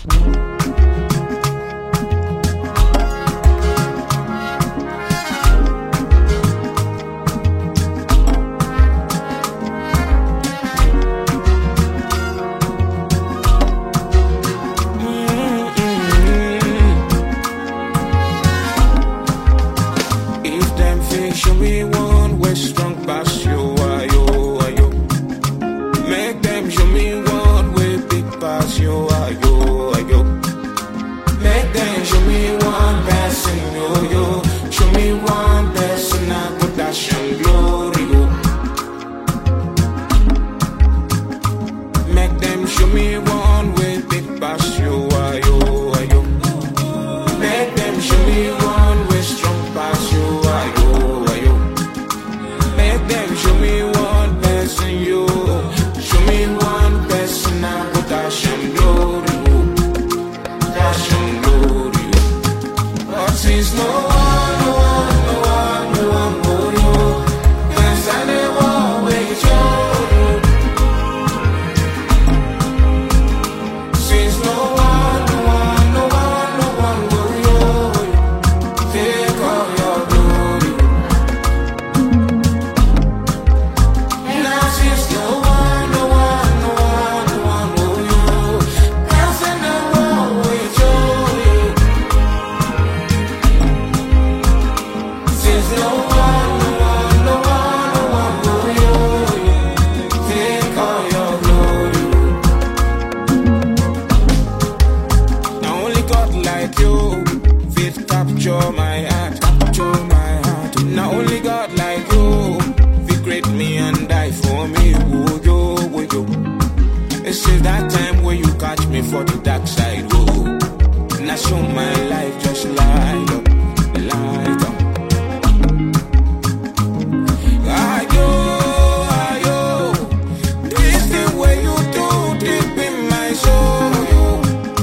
If them fish show me one way strong past you, ayo, ayo. Make them show me one way big past you, ayo, ayo. Make them show me one person, yo, yo. Show me one person, I put that shine glory, yo. Make them show me one way big past you, ayo, ayo. Make them show me one way strong past you, ayo, ayo. Make them show me one person, you. Show me one person, I put that shine glory, yo. That shine glory, yo. But since no one, no one, no one, no one, no you. Can't stand the war with you. Since no one, no one, no one, no one will you take all your glory. Now since no one, no one, no one, no one will you dance in the world with you. Since no one, no one, no one, no one will you take all your glory. Now only God like you fit capture my heart, capture my heart. Now only God like you fit create me and die for me. Oh yo, oh yo. This is that time where you catch me for the dark side. Oh, and I show my life just light up, light up. Ayo, ayo, this the way you do deep in my soul.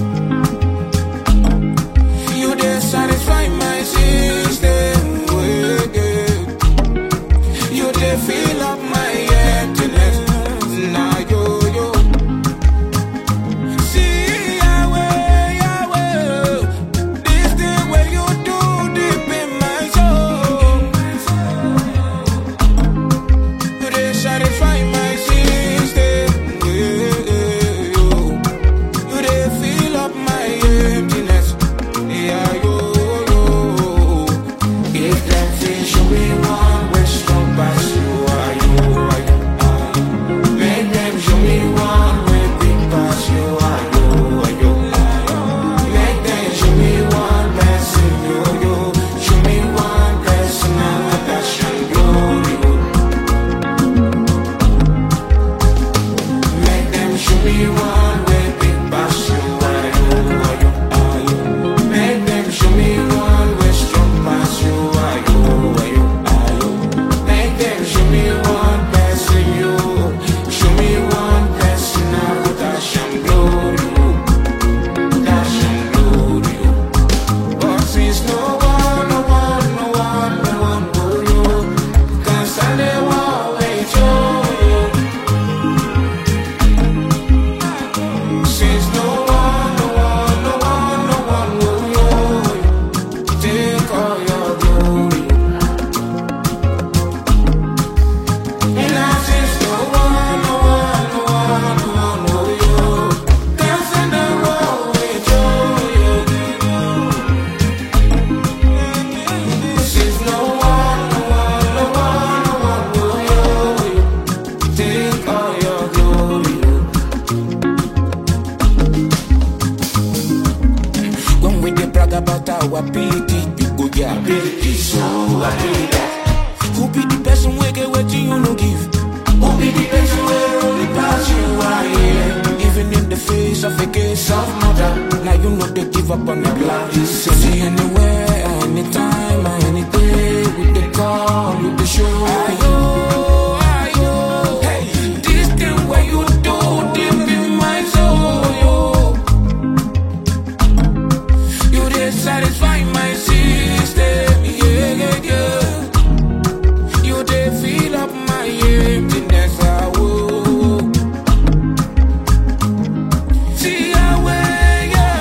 You dey satisfy my system. yeah, yeah. You dey fill up my emptiness. Now yo yo. See Yahweh, Yahweh. This the way you do deep in my soul. You dey satisfy my system. yeah, yeah, yo. You dey fill up my emptiness. Yeah, yo, yo. If them fish show me one way strong past you, are you, are you, are you? Make them show me one way big past you, are you, are you, are you? Make them show me one person, yo, yo. Show me one person, I'm a passion, glory, yo. Make them show me one way big past you, are you, are you, are you? Make them show me one way strong past you, are you, are you, are you? Make them show me one person, you. Show me one person, I put that shine glory, you. That shine glory, you. But since no one, no one, no one, no one will you, can't stand the war with you. Since no one, no one, no one, no one will you take all your glory. And now since no one, no one, no one, no one will you dance in the world with you. Since no one, no one, no one, no one will you take all your glory. When we dey brag about our ability, you go get ability. So I do that. Who be the person wey get wetin you no give? Who be the person wey only pass you are here? Even in the face of a case of murder, now you know they give up on the blind. See anywhere, anytime, any day, with the call, with the show. Ayo, ayo, hey, this thing where you do deep in my soul, yo. You dey satisfy my system, yeah, yeah, yeah. You dey fill up my emptiness, ah, oh. See Yahweh, yeah,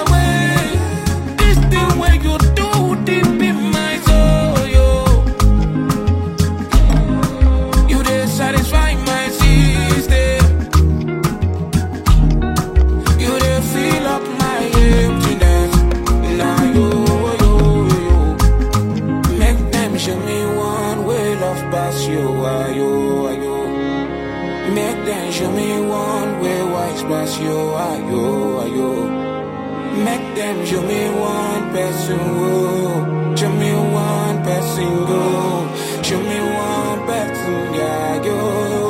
nice pass you, ayo, ayo. Make them show me one person, oh. Show me one person, go. Show me one person, yeah, yo.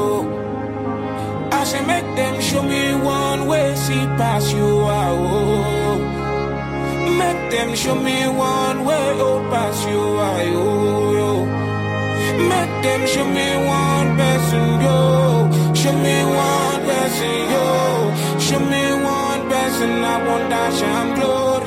I say make them show me one way, see pass you, ah, oh. Make them show me one way, oh, pass you, ah, yo, yo. Make them show me one person, yo. Show me one person, yo. Show me one person, I want that shine glow,